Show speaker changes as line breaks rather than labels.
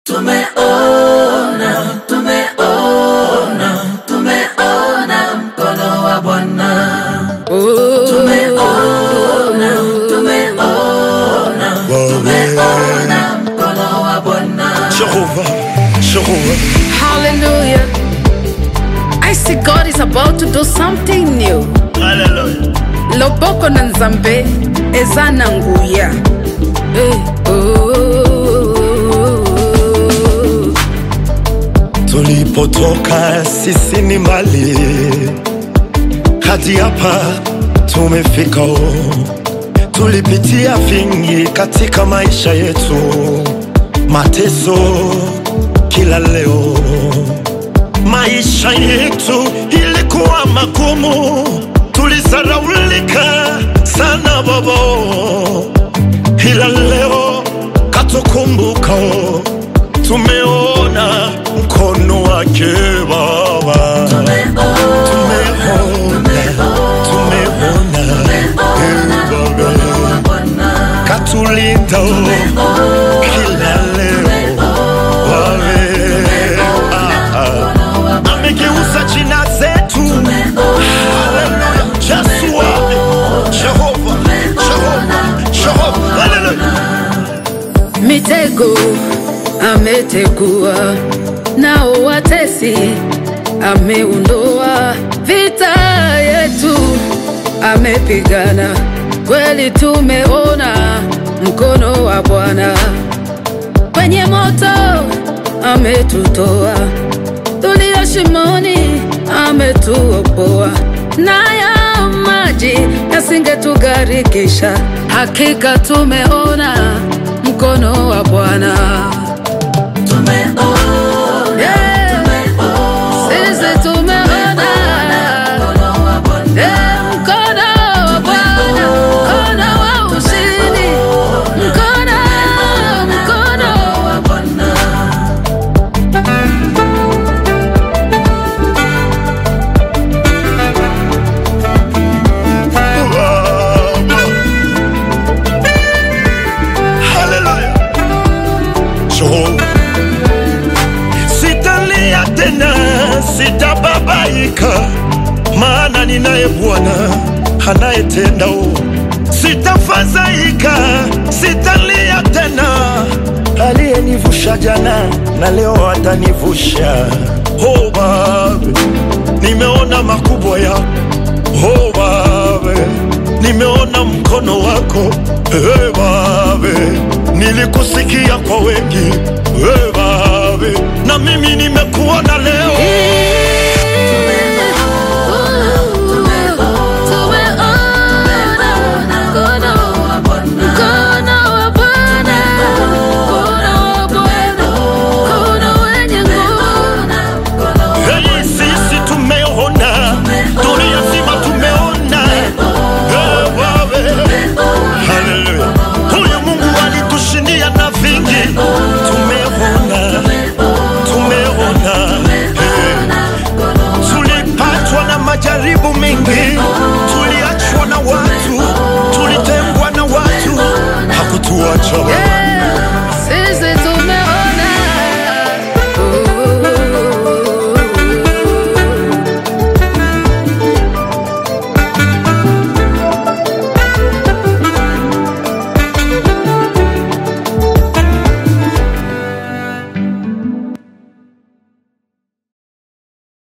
Tumeona, tumeona, tumeona mkono wa Bwana. Tumeona, tumeona, tumeona mkono wa Bwana.
Jehovah, Jehovah.
Hallelujah. I see God is about to do something new.
Hallelujah.
Loboko na nzambe ezana nguya. Hey, oh.
Tulipotoka sisi ni mbali, hadi hapa tumefika. oh. Tulipitia vingi katika maisha yetu, mateso kila leo. Maisha yetu ilikuwa magumu, tulisaraulika sana babo, ila leo katukumbuka, tumeona mkono wake Baba. Tumeona, tumeona, eh, Baba. katulinda kila leo Wawe, ah, ah. amegeuza jina zetu Haleluya. Yesu wawe. Jehova, Jehova, Jehova. Haleluya.
Mitego ametegua, nao watesi ameondoa, vita yetu amepigana, kweli tumeona mkono wa Bwana kwenye moto ametutoa, tulio shimoni ametuokoa, nayo maji yasingetugharikisha. Hakika tumeona mkono wa Bwana. Yeah. Sisi tumeona Yeah, mkono wa Bwana, mkono wa ushindi, mkono, mkono wa
Haleluya. Jehova. Sitalia tena, sitababaika, maana ninaye Bwana anayetenda. o. Sitafadhaika, sitalia tena, aliyenivusha jana na leo atanivusha. Oh, Baba, nimeona makubwa yako Oh Baba, nimeona mkono wako hey, Baba, nilikusikia kwa wengi hey, Baba, na mimi nimekuona leo hey, sisi tumeona, dunia nzima tumeona hey, Baba, haleluya. Huyu Mungu alitushindia na vingi, tumeona, tumeona hey. Tulipatwa na majaribu mengi, tuliachwa na watu, tulitengwa na watu, hakutuacha